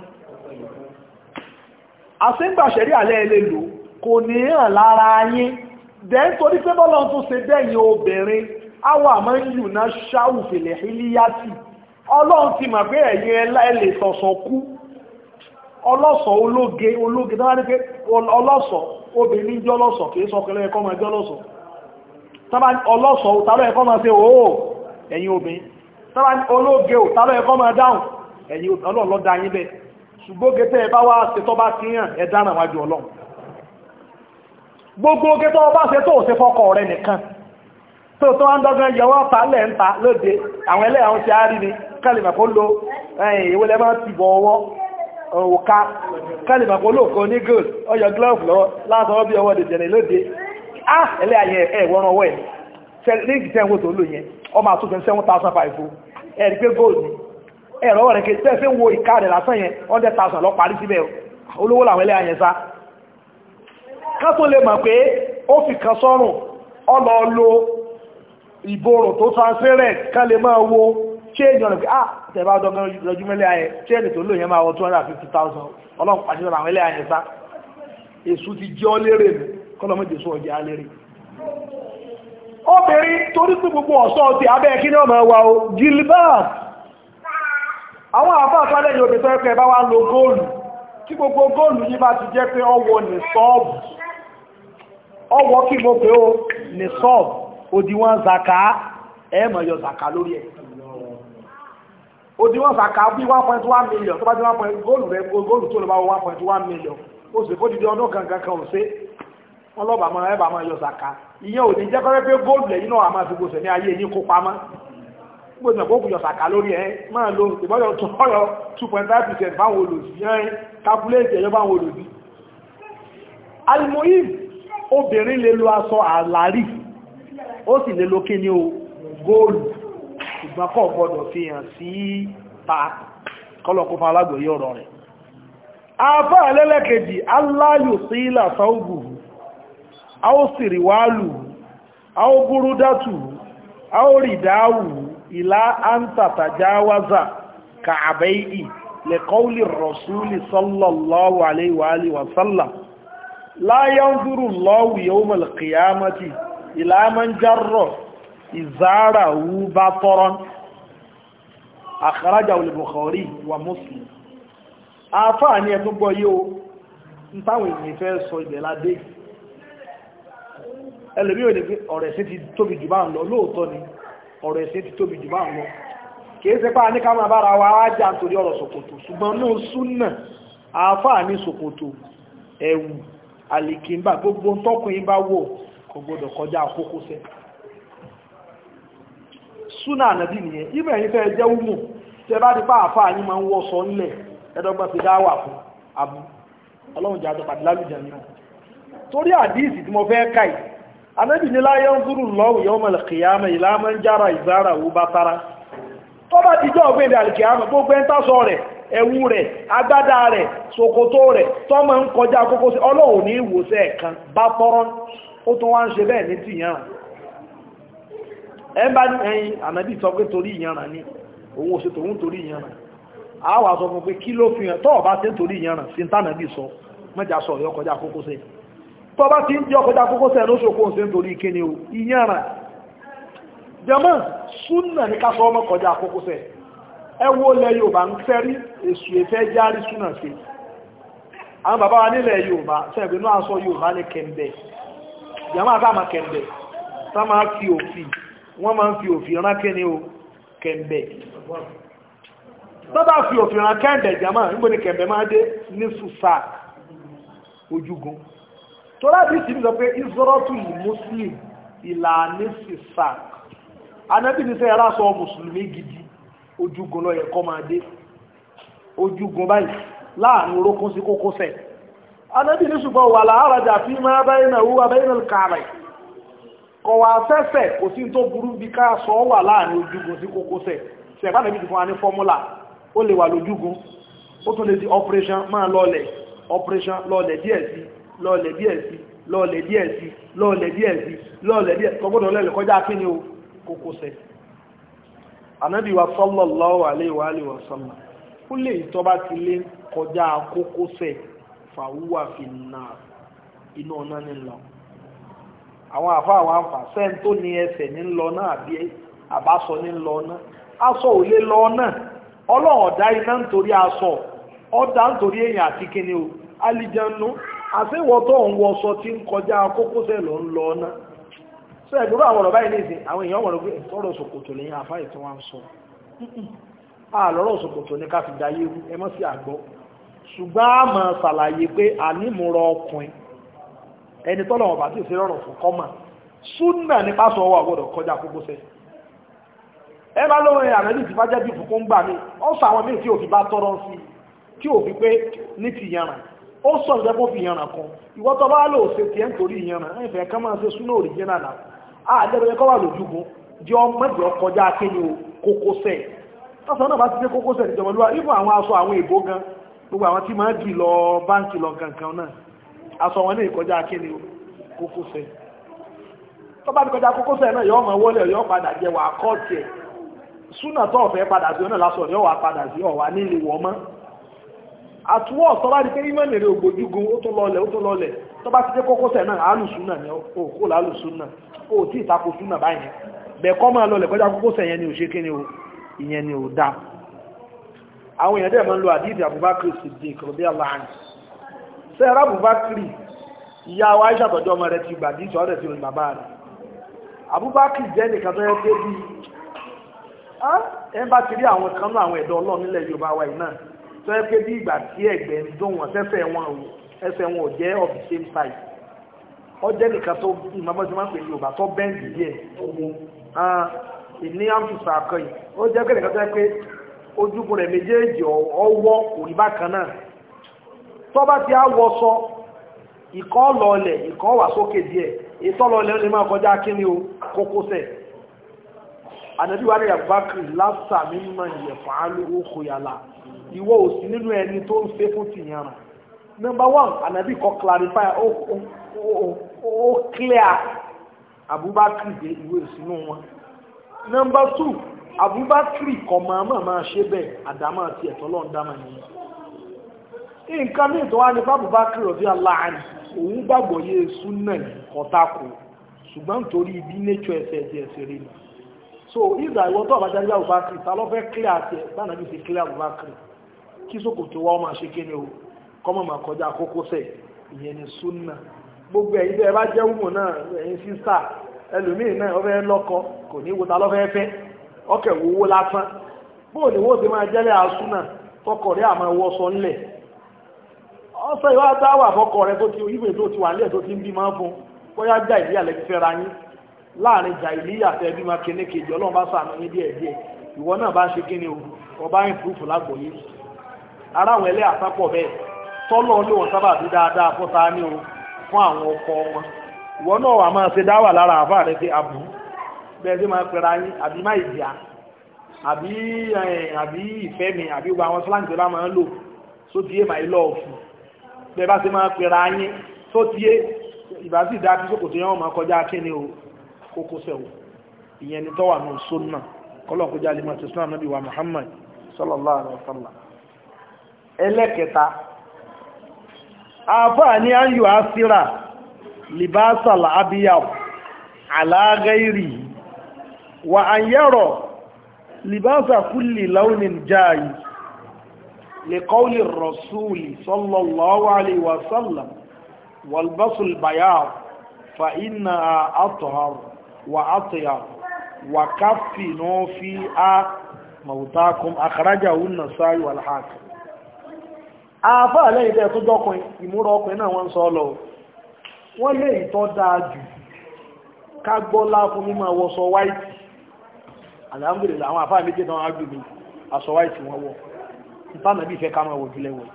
àṣígbàṣẹ̀rí alẹ́ ilé lò kò ní hàn lára yín dẹ́ torí pé bọ́lọ̀ tó ṣe bẹ́yìn obìnrin awọ àmọ́ yìí ná ṣáwùfèlè hílíyàtì ọlọ́run ti mọ̀ pé ẹ̀yin ẹlẹ́ sọ̀sọ̀ kú ọlọ́sọ̀ ológe ológe tó wá ní pé ọlọ́sọ̀ obìnrin jẹ́ ọlọ́sọ̀ kìí sọ kẹlẹ́ ẹ̀kọ́ máa jẹ́ ọlọ́sọ̀ tọ́bá ọlọ́sọ̀ tàbí ẹ̀kọ́ máa ṣe òó ẹ̀yin obìnrin tọ́bá ológe ò tàbí ẹ̀kọ́ máa dáhùn ẹ̀yin ọlọ́run ló dá yín bẹ́ẹ̀ ṣùgbọ́n gẹ́tẹ́ ẹ bá wá ṣe tọ́ bá ti hàn ẹ dáná wájú ọlọ́run gbogbo gẹ́tọ́ bá ṣe tó ṣe fọ́kọ rẹ nìkan tó tó ń dọ́gbọ́n yẹwọ́ ta lẹ̀ ń ta lóde àwọn ẹlẹ́ àwọn ti á rí ni kálìmọ̀ kó lo ìwé lẹ́mọ́ ti bọ̀ ọwọ́ òka kálìmọ̀ kó lóòkó ní gold ọyọ glove lọ́wọ́ látọwọ́ bí ọwọ́ dèjẹ̀rẹ̀ lóde ah ẹlẹ́ ayẹ ẹ̀wọ̀n ọwọ́ ẹ̀ ní ìgbìtẹ́wò tó lò yẹn ọmọ àtúnfẹ́ seven thousand five ẹ̀rí pé gold ni ẹ̀rọ rẹ̀ kí tẹ́ẹ̀fẹ́ wo ìka rẹ̀ lásán yẹn hundred thousand lọ parí síbẹ̀ olówó làwọn ẹlẹ́ ayẹ sá ká tó lè mọ̀ pé ó fi kan sọ́rùn ọlọ lo ìborùn tó transparent ká lè máa wo change ọ̀nà pé ah tẹ̀bá ọdọ́gbọ́n lọ́jú mẹ́lẹ́ ayẹ change tó lò yẹn máa wọ two hundred and fifty thousand ọlọ́run pàṣẹ làwọn ẹlẹ́ ayẹ sá èṣù ti jẹ́ ọ lérè nù kọ́lọ́ méje sọ ọjà lérè obìnrin torí pé gbogbo ọ̀ṣọ́ ti abẹ́ kí ní ọmọ ẹwà o gilbert àwọn àfá àfálẹ̀ yóò bẹ̀ tọ́ẹ́kẹ́ bá wá lo góòlù tí gbogbo góòlù yí bá ti jẹ́ pé ọwọ́ ní sọ́ọ̀bù ọwọ́ kí mo pé ó ní sọ́ọ̀bù òdíwọ̀n zaka ẹ̀mọ̀ yọ zaka lórí ẹ̀ òdíwọ̀n zaka bí 1.1 million tó bá jẹ́ 1. góòlù rẹ̀ góòlù tó lọ bá 1.1 million ó sì kó dìde ọdún kankan kan ò sí wọ́n lọ́bàá máa ẹbà máa yọ zaka ìyẹn ò ní jẹ́ kọ́rẹ́ pé góòlù lẹ́yìn náà a máa fi gbòsẹ̀ ní ayé yìí kó pamọ́ gbogbo ẹ̀kọ́ kùjọ sàkà lórí ẹ máa lo ìbọ́yọ̀ tó ọ̀yọ̀ 2.5% báwọn olòsì yẹn kápúlẹ̀tì ẹ̀yọ́ báwọn olòsì alimoyim obìnrin lè lo aṣọ àlárí ó sì lè lo kí ní o góòlù ṣùgbọ́n kò gbọdọ̀ fi hàn sí ta kọ́lọ̀kún fún alágbòye ọ̀rọ̀ rẹ̀ afá ẹlẹ́lẹ́kejì aláyò sí ilà sáúgù a ó sì rí wálù a ó búrúdátù a ó rí dáwù ìlà àǹtàtàjáwázà kààbẹ́ì lẹ́kọ́ulì rọ̀súlì sallallahu alaihi wa alihi wa sallam la yanzuru Allahu yawmal qiyamati ila man jarra izarahu bataran akhrajahu al-Bukhari wa Muslim àfáà ní ẹ̀tún gbọ́ yíò ń táwọn ènìyàn fẹ́ sọ ibẹ̀ ládé ẹlòmí ò ní pé ọ̀rọ̀ ẹ̀sìn ti tóbi jù bá ń lọ lóòótọ́ ni ọ̀rọ̀ ẹ̀sìn ti tóbi jù bá ń lọ kìí ṣe pá ní ká máa bára wa ájá nítorí ọ̀rọ̀ ṣòkòtò ṣùgbọ́n ní súnà àáfàá ní ṣòkòtò ẹ̀wù àlìkìmbà gbogbo tọkùnrin bá wò kò gbọdọ̀ kọjá kókósẹ̀ súnà ànàbí nìyẹn ibẹ̀ yìí fẹ́ jẹ́ wúmù tẹ bá di pa àáfàá yín máa ń wọ́ sọ nílẹ̀ ẹ̀dọ́gbọ́n ti dá wà fún abu ọlọ́run jẹ́ àjọpàdé lálùjẹ náà torí àdíìsì tí mo fẹ́ káì anábì ní láyé ń dúró lọ́wọ́ yọ́ mọ̀lẹ̀ kìyàmẹ̀ ìlàmọ́ ń jára ìzára òwú bá tara tó bá ti jọ́ ọ̀gbẹ́dẹ̀ alìkìyàmẹ̀ gbogbo ẹ̀ ń tásọ rẹ̀ ẹ̀wù rẹ̀ agbádá rẹ̀ ṣòkòtò rẹ̀ tọ́mọ ń kọjá kókó sí ọlọ́run ní ìwòsẹ̀ ẹ̀kan bá tọ́rọ́ ó tún wá ń ṣe bẹ́ẹ̀ ní tìyàn ẹ bá ní ẹyin ànábì sọ pé torí ìyanràn ni òun ò ṣe tòun torí ìyanràn a wà sọ fún pé kí ló fi hàn tọ́ọ̀ bá ṣe ń torí ìyanràn sí tánàbì sọ mẹ́jà sọ ọ̀yọ́ kọjá kókó sẹ́yìn tó bá ti ń jẹ́ ọkọjá kókó sẹ́ẹ̀ ló ṣòkó ṣe ń torí ìkéni o ìyára jẹmọ́ súnà ní ká sọ ọmọ kọjá kókó sẹ́ẹ̀ ẹ wo lẹ Yorùbá ń fẹ́rí èsù ìfẹ́ járí súnà sí àwọn bàbá wa nílẹ̀ Yorùbá sẹ́ẹ̀gbẹ́ náà sọ Yorùbá ní kẹ̀ǹbẹ̀ jẹmọ́ àtàmà kẹ̀ǹbẹ̀ tá máa fi òfin wọ́n máa ń fi òfin rán kéni o kẹ̀ǹbẹ̀ tó bá fi òfin rán kẹ̀ǹbẹ̀ jẹmọ́ níbo ni kẹ̀ǹbẹ̀ máa dé ní sùsà ojúgun tó láti sí sọ pé ìsọ́rọ́tù muslim ìlànà sísà anábì ní sẹ́ ẹ̀rá sọ mùsùlùmí gidi ojúgun lọ yẹ kọ́ máa dé ojúgun báyìí láàrin orókún sí kókósẹ̀ anábì ní ṣùgbọ́n wà láàrájà fi máa báyìí náà wúwa báyìí náà kààrẹ̀ kọ̀ wá sẹ́sẹ̀ kò sí tó burú bí ká sọ wà láàrin ojúgun sí kókósẹ̀ sẹ̀fà nàbí ti fún wa ní fọ́múlà ó lè wà lójúgun ó tún lè di operation máa lọ́ọ̀lẹ̀ operation lọ́ọ̀lẹ̀ díẹ̀ sí lọ́ọ̀lẹ̀ díẹ̀ sí lọ́ọ̀lẹ̀ díẹ̀ sí lọ́ọ̀lẹ̀ díẹ̀ sí lọ́ọ̀lẹ̀ díẹ̀ kọgbọ́dọ̀ lẹ́lẹ̀ kọjá kí ni o kókósẹ̀ anábì wa sallallahu alaihi wa alihi wa sallam ó lè tọ́ bá ti lé kọjá kókósẹ̀ fàwúwà fi nà inú ọ̀nà ní lọ àwọn àfa àwọn àfà sẹ́ń tó ní ẹsẹ̀ ní lọ náà àbí àbásọ ní lọ náà aṣọ ò lè lọ náà ọlọ́run ọ̀dá iná nítorí aṣọ ọ̀dá nítorí èèyàn àti kíni o alìjẹnu àṣewọ́ tó ń wọṣọ tí ń kọjá kókósẹ̀ ló ń lọ ọ́nà sọ ẹ̀dúró àwọn ọ̀rọ̀ báyìí nìsín àwọn èèyàn wọ̀rọ̀ pé ọ̀rọ̀ ṣòkòtò lẹ́yìn àfáì tí wọ́n ń sọ àlọ́rọ̀ ṣòkòtò ní ká fi da yéwu ẹ mọ́ sí àgbọ́ ṣùgbọ́n a máa ṣàlàyé pé ànímúrọ̀ ọkùnrin ẹni tọ́lọ̀ ọ̀bà tí ò sí rọrùn fún kọ́mà súnà ní pásọ ọwọ́ àgbọ̀dọ̀ kọjá kókósẹ̀ ẹ bá lóore ànábì tí bá jẹ́ bí fún gbà mí ọ sọ àwọn míì tí ò fi bá tọrọ sí tí ò fi pé ní ti yàrá ó sọ ìjẹ́ kó fi ìyànràn kan ìwọ́ tó bá lò ṣe tiẹ̀ nítorí ìyànràn ẹ̀fẹ̀ kan máa ṣe súná òrìjínà náà àdẹ́rẹ́ kọ́ wà lójúgun jẹ́ ọmọdé kọjá akéni o kókósẹ̀ lọ́sàn náà bá ti dé kókósẹ̀ ìjọba olúwa ibù àwọn aṣọ àwọn èbó gan gbogbo àwọn tí máa dì lọ báńkì lọ kankan náà aṣọ wọn ní ìkọjá akéni o kókósẹ̀ tó bá ti kọjá kókósẹ̀ náà yọ ọmọ wọlé yọ padà jẹ wà kọ́ọ̀tì ẹ̀ súnà tó ọ̀fẹ́ padà sí ọ̀nà lásọ̀ yọ wà padà sí ọ̀wà nílé wọ̀ mọ́ àtúwọ̀ tó bá di pé ìmọ̀ nèrè ògbójúgun ó tó lọlẹ̀ ó tó lọlẹ̀ tó bá ti dé kókósẹ̀ náà alùsúnà ni ó kó lálùsúnà ó tí ìtakò súnà báyìí bẹ̀ẹ̀kọ́ máa lọlẹ̀ kọjá kókósẹ̀ yẹn ni ò ṣe kí ni o ìyẹn ni ò dá àwọn èèyàn dẹ̀ máa ń lo àdídì Abubakar Siddiq rọ̀bí aláàánì sẹ́ẹ̀rọ Abubakar ìyá wa Aisha tọ́jú ọmọ rẹ̀ ti gbà dí ìṣọ́ rẹ̀ ti rìn bàbá rẹ̀ Abubakar jẹ́ nìkan tó yẹ pé bí ẹ bá ti rí àwọn kan náà àwọn ẹ̀dọ́ Ọlọ́run nílẹ̀ Yorùbá wa yìí náà tó yẹ pé bí ìgbà tí ẹ̀gbẹ́ ń dún wọn sẹ́sẹ̀ wọn ò ẹsẹ̀ wọn ò jẹ́ of the same size ọ jẹ́ nìkan tó ìmọ̀bọ́sí máa ń pè ní Yorùbá tó bẹ́ǹdì díẹ̀ ìní àmfùsà akọ yìí ó jẹ́ pé nìkan tó yẹ pé ojúkun rẹ̀ méjèèjì ọwọ́ kò rí bákan náà tó bá ti àwọ̀ sọ ìkọ́ lọlẹ̀ ìkọ́ wà sókè díẹ̀ ètò lọlẹ̀ ó lè máa kọjá kíní o kókósẹ̀ ànàbí wa ní Abubakar lásà mímọ̀ ìyẹ̀fọ́ alówó kòyàlà ìwọ òsì nínú ẹni tó ń fẹ́ fún tìyànrà number one ànàbí kọ́ clarify ó ó clear Abubakar dé ìwé ìsinú wọn number two Abubakar kọ̀ máa máa máa ṣe bẹ́ẹ̀ àdámà àti ẹ̀tọ́ lọ́n dámà nìyẹn nǹkan ní ìtọ́wá ní Abubakar rọ̀bí aláàánì òun gbàgbọ́ yé súnà kọ́tàkù ṣùgbọ́n nítorí bí nature ẹsẹ̀ ẹ̀jẹ̀ ẹ̀sẹ̀ rí ni so ìgbà ìwọ tó àbájáde Abubakar ta ló fẹ́ clear àti ẹ̀ báyìí nàbí ṣe clear Abubakar kí sókòtò wa máa ṣe kíni o kọ́mọ̀ máa kọjá kókósẹ̀ ìyẹn ni súnà gbogbo ẹ̀yin tẹ́ ẹ bá jẹ́ wùmọ̀ náà ẹ̀yin sísà ẹlòmíì náà ọfẹ́ lọ́kọ kò ní wo ta lọ́fẹ́ fẹ́ ọkẹ̀ wowó lásán bóò ní wó ti máa jẹ́lẹ̀ àsúnà tọkọ rẹ̀ àmọ́ ẹwọ́ sọ ńlẹ̀ ọsọ ìwà dáwà fọkọ rẹ̀ tó ti ìwé tó ti wà nílẹ̀ tó ti ń bí máa fún bóyá jà ìlíyà lẹ́ti fẹ́ra yín láàrin jà ìlíyà tẹ́ bí máa kéne kejì ọlọ́run bá sàánú yín díẹ̀ díẹ̀ ìwọ náà bá ṣe kí ni o ọba ń fúrufú lágbòye ara àwọn ẹlẹ́ àsápọ̀ bẹ́ẹ̀ tọ́lọ́ ló wọn sábà bí dáadáa fún ta ní o fún àwọn ọkọ wọn ìwọ náà wà máa ṣe dáwà lára àfáà rẹ pé àbú bẹ́ẹ̀ sí máa pẹ̀ra yín àbí má ìdíyà àbí àbí ìfẹ́ mi àbí gbogbo àwọn slang tó bá máa ń lò só ti yé my love bẹ́ẹ̀ bá ṣe máa pẹ̀ra yín só ti yé ìbá sì dá kí sókòtò yẹn wọn máa kọjá kíni o kókó sẹ́wọ̀ ìyẹn ni tọ́wà náà sunna kọ́lọ̀ kọjá lè máa tẹ̀sán ànábì wa Muhammad sallallahu alaihi wa sallam ẹlẹ́kẹta àfáà ní ayò àsírà libasa al'abiyaw ala gairi wa an yaro libasa kulli launin jayi li qawli rasuli sallallahu alaihi wa sallam والبص البياض فإنها أطهر وأطيب وكفنوا فيها موتاكم أخرجه النسائي والحاكم àfáà lẹ́yìn tẹ́ tó jọ́kùn ìmúra ọkùnrin náà wọ́n ń sọ lọ wọ́n lè ìtọ́ dáa jù ká gbọ́lá fún mímọ̀ wọ́sọ wáìtì alhamdulillah àwọn àfáà méjì náà ágbègbè aṣọ wáìtì wọ́n wọ́ ìtànàbí ìfẹ́ ká máa wò jùlẹ̀ wọ̀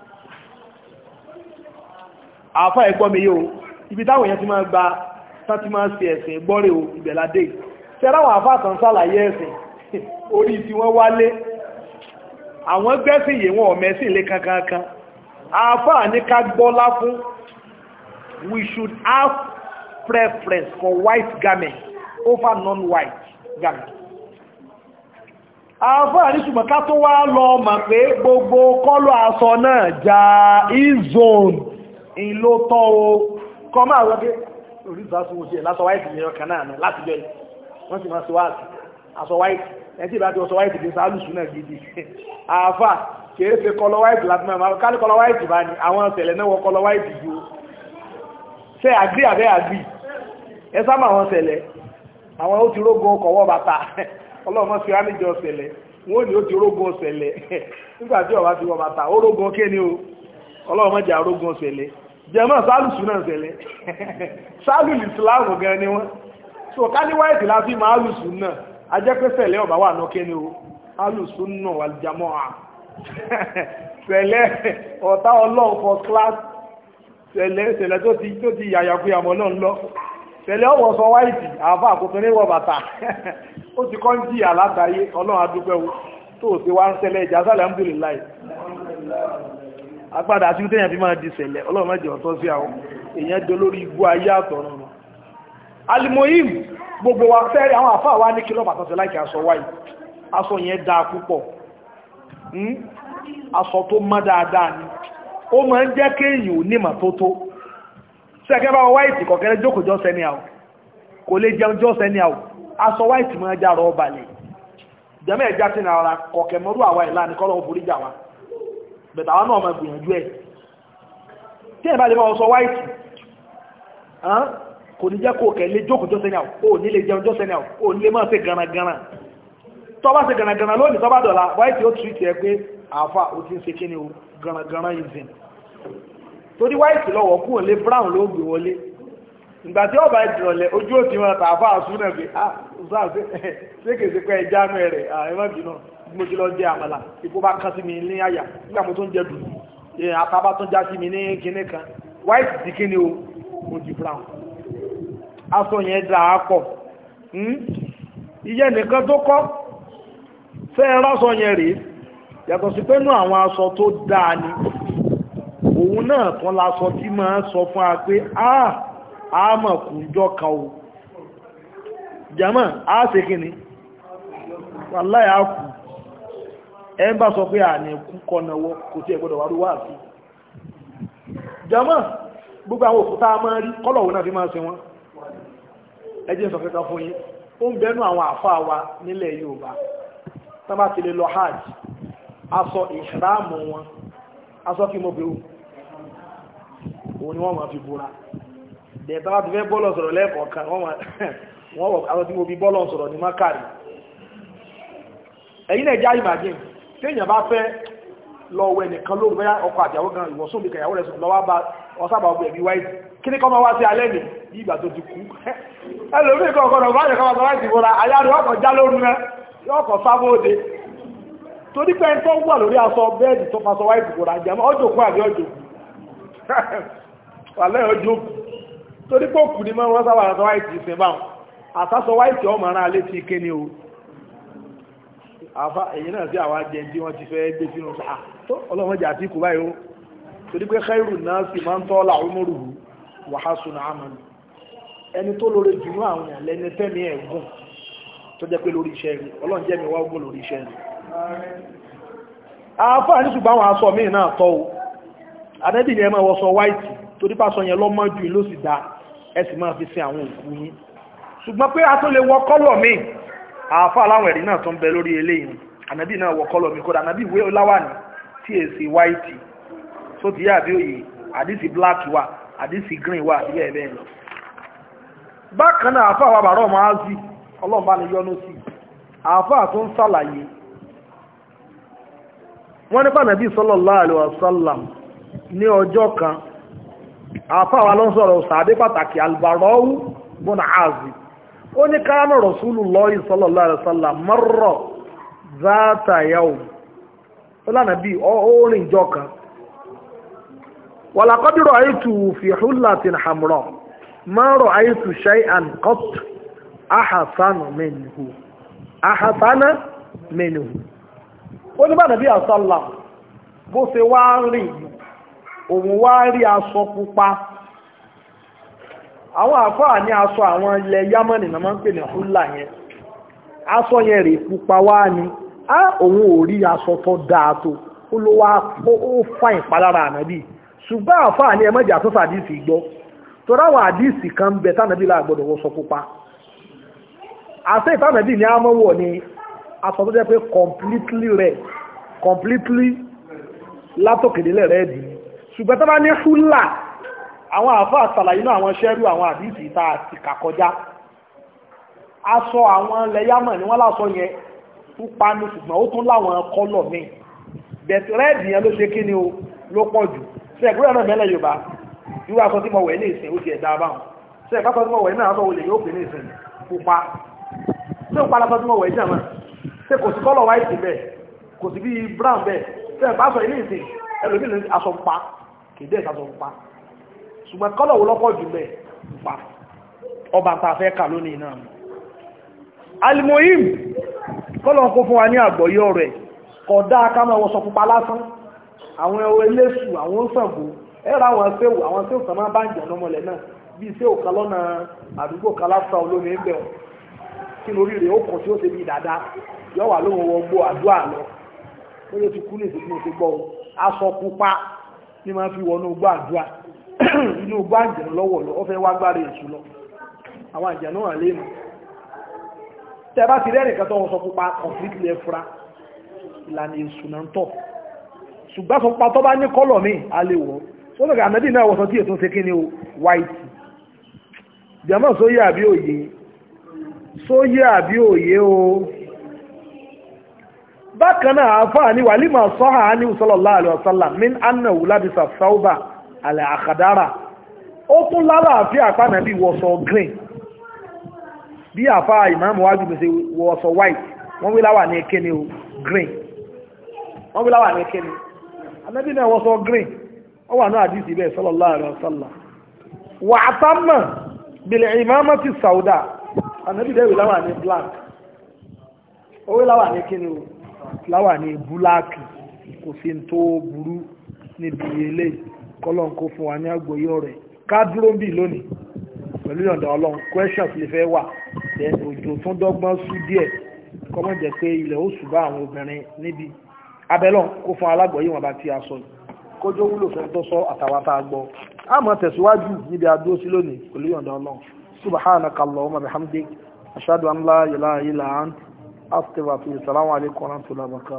àfáà ẹgbọ́ mi yóò ibi táwọn èèyàn ti máa gba tán ti máa ṣe ẹ̀sìn gbọ́rẹ̀ o ìbẹ̀ládé tẹ́ráwọn àfáà tán sàlàyé ẹ̀sìn orí tí wọ́n wálé àwọn gbẹ́sìn yìí wọn ọ̀mẹ́sìn lé kankankan àfáà ní ká gbọ́lá fún we should have preference for white garment over non-white garment. àfáà ní ṣùgbọ́n ká tó wá lọ mọ̀ pé gbogbo kọ́lọ̀ aṣọ náà já e-zone in ló tọ́ o kọ máa wọ́n pé orísìírísìí wọ́n ṣe lásọ white ní ọkàn náà láti jọ wọ́n sì máa ṣe wá aṣọ white ẹtí ìbá ti ọṣọ white bí sáàlùsù náà gidi àfáà kìí ṣe kọlọ white láti máa ká ní kọlọ white bá ní àwọn ọ̀sẹ̀lẹ̀ náà wọ kọlọ white ju ṣe àgbí àbẹ́ àgbí ẹ sábà àwọn ọ̀sẹ̀lẹ̀ àwọn ó ti rógun ọkọ̀wọ́ bàtà ọlọ́mọ sí wá níjọ ọ̀sẹ̀lẹ̀ wọ́n ní ó ti rógun ọ̀sẹ̀lẹ̀ nígbà tí ọba ti wọ bàtà ó rógun ọkẹ́ ni o ọlọ́mọ jẹ́ arógun ọ̀sẹ̀lẹ̀ jẹ́mọ́ sálùsù náà ṣẹlẹ̀ sálù ìsìláàmù gan ni wọ́n so ká ní white láti máa lùsù náà ajẹ́pẹ́sẹ̀lẹ̀ ọba wà náà kẹ́ ni o alùsù náà wà jámọ́ à sẹ̀lẹ̀ ọ̀tá ọlọ́run for class sẹ̀lẹ̀ sẹ̀lẹ̀ tó ti tó ti yàyàkúyà mọ́ náà lọ sẹ̀lẹ̀ ọwọ́ sọ wáìtì àbá àkókò ní wọ bàtà ó ti kọ́ ń jí àlátàyé ọlọ́run adúpẹ́ wo tó o ti wá ń sẹ̀lẹ̀ ìjà sálẹ̀ alhamdulillah agbádà àti tẹ́yàn fi máa di sẹ̀lẹ̀ ọlọ́run mẹ́jọ ọ̀tọ́ sí àwọn èèyàn dé lórí igbó ayé àtọ̀run nù alimoyim gbogbo wa fẹ́rẹ̀ àwọn àfáà wa ní kílọ̀ pàtàkì láìkí aṣọ wáyé aṣọ yẹn dáa púpọ̀ aṣọ tó mọ́ dáadáa ni ó máa ń jẹ́ kéèyàn ò nímọ̀ tó tó sẹ́kẹ́ bá wáìtì kọ̀kẹ́rẹ́ jókòó jọ́ sẹ́ni àwọ̀ kò lè jẹun jọ́ sẹ́ni àwọ̀ aṣọ wáìtì máa já rọ balẹ̀ jẹ́mẹ́ ẹ̀já sí ní ara kọ̀kẹ́ mọ́rú àwa ìlà ní kọ́lọ̀ òfurú jà wa bẹ̀tà wa náà máa gbìyànjú ẹ̀ tí ẹ̀ bá lè máa sọ wáìtì kò ní jẹ́ kó kẹ́ lè jókòó jọ́ sẹ́ni àwọ̀ ò ní lè jẹun jọ́ sẹ́ni àwọ̀ ò ní lè máa ṣe gànàgànà tọ́ba ṣe gànàgànà lónìí tọ́ba dọ̀la wáìtì ó tìrìtì ẹ pé àáfà ó ti ń ṣe kíni o gànàgànà ìzìn torí wáìtì lọ́wọ́ kú òlé brown ló gbé wọlé ìgbà tí ọba ìdìrọ̀lẹ̀ ojú òtí wọn tààfà àsúnà pé ah ṣáà ṣé kèsì pé ẹja nù ẹrẹ ẹmọ bínú mo ti lọ jẹ àmàlà ipò bá kán sí mi ní àyà nígbà mo tó ń jẹ dùn àtàbà tó já sí mi ní kinní kan wáìtì ti kíni o mo di brown aṣọ yẹn dà á pọ̀ ìyẹn nìkan tó kọ́ fẹ́ ẹ rásọ yẹn rèé yàtọ̀ sí pé nú àwọn aṣọ tó dáa ni òun náà kan lásọ tí máa sọ fún a pé ah a mọ̀ kùnjọ kan o jama a ṣe kí ni wàláì a kù ẹ ń bá sọ pé à ní kú kọ́nàwọ́ kò tí ẹ gbọ́dọ̀ wárú wá sí jama gbogbo àwọn òkúta máa rí kọ́lọ̀ òun náà fi máa ṣe wọ́n ẹ jẹ́ sọ kẹ́kẹ́ fún yín ó ń bẹnu àwọn àfáà wa nílẹ̀ Yorùbá tó bá ti lè lọ hajj aṣọ ìṣàmù wọn aṣọ kí mo bẹ̀rù òun ni wọ́n máa fi búra dẹ̀ẹ́ta bá ti fẹ́ bọ́ọ̀lọ̀ sọ̀rọ̀ lẹ́ẹ̀kọ̀ọ̀kan wọ́n wọ̀ àwọn tí mo fi bọ́ọ̀lọ̀ sọ̀rọ̀ ní mákàrí ẹ̀yin náà já imagine tí èèyàn bá fẹ́ lọ wẹ nìkan lóru bẹ́yà ọkọ̀ àjàwó gan ìwọ̀sùn bí kẹyàwó rẹ̀ sùn lọ́wọ́ bá ọsábà ọgbẹ̀ ẹ̀bí wáyé kí ní kọ́ máa wá sí alẹ́ nì bí ìgbà tó ti kú ẹlòmí kan ọkọ̀ ọ̀gá àjẹkọ́ máa láti ìwòrà ayáru ọkọ̀ já lóru rẹ yọkọ̀ sábóde torí pé tó wà lórí aṣọ bẹ́ẹ̀dì tó faṣọ wáyé ìwòrà àjẹmọ́ ọjọ́ kú àbí ọjọ́ kú wàlẹ́ ọjọ́ kú torí pé òkú ni wọ́n sábà aṣọ wáyé ti sin báwọn àtàṣọ wáyé tí ọmọ ara alẹ́ ti ké ní o àfa èyí náà sí àwọn ajẹ́ tí wọ́n ti fẹ́ gbé sínú sáà tó ọlọ́mọdé àti ikú báyìí ó torí pé khairu náà sì máa ń tọ́ la umuruhu wa hasuna amalu ẹni tó lórí jùlọ àwọn èèyàn lẹ́ni tẹ́mi ẹ̀gùn tó jẹ́ pé lórí iṣẹ́ rí ọlọ́run jẹ́ mi wá gùn lórí iṣẹ́ rí àáfà ní ṣùgbọ́n àwọn aṣọ míì náà tọ́ o adẹ́bì ni ẹ máa wọṣọ white torí pàṣọ yẹn lọ́mọ jù ló sì dá ẹ sì máa fi sin àwọn òkú yín ṣùgbọ́n pé a tó lè wọ kọ́lọ̀ míì àáfà aláwọ̀ ẹ̀rí náà tó ń bẹ lórí eléyìí ànábì náà wọ kọ́lọ̀ mi kódà ànábì ìwé láwàní tí èsì white tó ti yá àbí òye àdìsí black wà àdìsí green wà àbí bẹ́ẹ̀ bẹ́ẹ̀ lọ. bákan náà àáfà wa bàrọ̀ máa zì ọlọ́run bá ní yọ́nú sí àáfà tó ń sàlàyé wọ́n nípa nàbí sallallahu alaihi wasallam ní ọjọ́ kan àáfà wa ló ń sọ̀rọ̀ sàdé pàtàkì albarọ́wù bọ́nà áàzì ó ní káánà Rasulullahi sallallahu alaihi wasallam marra zata yawm ó lánàá bí orin ìjọ kan ولقد رأيته في حلة حمراء ما رأيت شيئا قط أحسن منه أحسن منه ó ní bá nàbí àsálà bó ṣe wá rìn òun wá rí aṣọ pupa àwọn àfáà ní aṣọ àwọn ilẹ̀ yámọ́nì náà máa ń pè ní húlà yẹn aṣọ yẹn rè pupa wá ní á òun ò rí aṣọ tó dáa tó ó ló wá ó fà ìpalára ànábì ṣùgbọ́n àfáà ní ẹmọ́jà tó sàdíìsì gbọ́ tó ráwọn àdíìsì kan bẹ tánàbí láàgbọ́dọ̀ wọ́n sọ pupa àṣẹ ìtànàbí ní àmọ́wọ̀ ni aṣọ tó jẹ́ pé completely red completely látòkèdélẹ̀ red ṣùgbọ́n tó bá ní húlà àwọn àfáà sàlàyé náà àwọn ṣẹ́rú àwọn àdíìsì ìta àti kàkọjá aṣọ àwọn lẹ́yàmọ̀ ni wọ́n lásọ yẹn pupa ní ṣùgbọ́n ó tún láwọn kọ́lọ̀ míì bẹ̀t red yẹn ló ṣe kí ni o ló pọ̀ jù ṣe ẹ̀gbọ́n náà mẹ́lẹ̀ yorùbá irú aṣọ tí mo wẹ̀ ní ìsìn ó ti ẹ̀dá báwọn ṣe ẹ̀ka aṣọ tí mo wẹ̀ náà aṣọ olè yóò pè ní ìsìn pupa ṣé ó padà aṣọ tí mo wẹ̀ jẹ́ mọ́ ṣé kò sí kọ́lọ̀ white bẹ́ẹ̀ kò sí bí brown bẹ́ẹ̀ ṣe ẹ̀ka aṣọ ilé ìsìn ẹlòmíì ní aṣọ pupa kì í dẹ́ aṣọ pupa ṣùgbọ́n kọ́lọ̀ wo lọ́pọ̀ jù bẹ́ẹ̀ pupa ọba tá a fẹ́ kà lónìí náà alimoyim kọ́lọ̀ kó fún wa ní àgbọ̀yọ́ rẹ̀ kódà ká máa wọṣọ pupa lásán àwọn ẹwọ eléṣù àwọn Ṣàngó ẹ̀rọ àwọn ṣéwù àwọn ṣéwù kan máa bá ń jẹ̀ lọ́mọlẹ̀ náà bíi ṣéwù kan lọ́nà àdúgbò kan láfíà olómi ń bẹ̀ wọ́n kí lórí rẹ̀ ó kàn tí ó ṣe bí dáadáa yọ wà lóhun wọn gbó àdúrà lọ lórí ti kú ní ìsìnkú ti gbọ́ aṣọ pupa ní máa fi wọnú gbó àdúrà inú gbó àjẹ̀nù lọ́wọ́ lọ ọ fẹ́ wá gbára èṣù lọ àwọn àjẹ̀nù wà lẹ́nu tẹ bá ti rẹ́rìn kan tó wọn sọ pupa completely ẹfura ìlànà èṣù náà ń tọ̀ ṣùgbọ́n sọ pa tó bá ní kọ́lọ̀ mi a lè wọ́ ó lọ́gà ànábì náà wọ́sọ tí ètò ṣe kí ni o white jẹ́mọ́ sóyè àbí òye sóyè àbí òye o bákan náà àfáà ní wàlímà sọ́hà ní sallallahu alaihi wasallam min annahu labisa sauba alẹ́ àkàdára ó tún lálàáfíà àpánàbí wọ́sọ green bí àfáà ìmáàmù wájú mi ṣe wọ́sọ white wọ́n wí láwà ní kíni o green wọ́n wí láwà ní kíni anábì náà wọ́n sọ green ó wà náà àdìsí bẹ́ẹ̀ sallallahu alaihi wasallam wà á tá mọ̀ bìlẹ̀ ìmáàmà ti sàúdà anábì dẹ́wì láwà ní black ó wí láwà ní kíni o láwà ní búláàkì kò sí tó burú níbi ilé kọ́lọ́n kó fún wa ní àgbòyọ̀ rẹ̀ ká dúró ń bì lónìí pẹ̀lú ìyọ̀ǹda ọlọ́run questions lè fẹ́ wà then òjò tún dọ́gbọ́n sú díẹ̀ kọ́mọ̀ jẹ́ pé ilẹ̀ ó ṣùgbọ́ àwọn obìnrin níbi abẹ́lọ́n kó fún alágbọ̀yé wọn bá ti aṣọ yìí kójó wúlò fẹ́ tó sọ àtàwátà gbọ́ a máa tẹ̀síwájú níbi àdúró sí lónìí pẹ̀lú yọ̀ǹda ọlọ́run subhanaka allahumma bihamdik ashhadu an la ilaha illa ant astaghfiruka wa atubu ilaik assalamu alaikum wa rahmatullahi wa barakatuh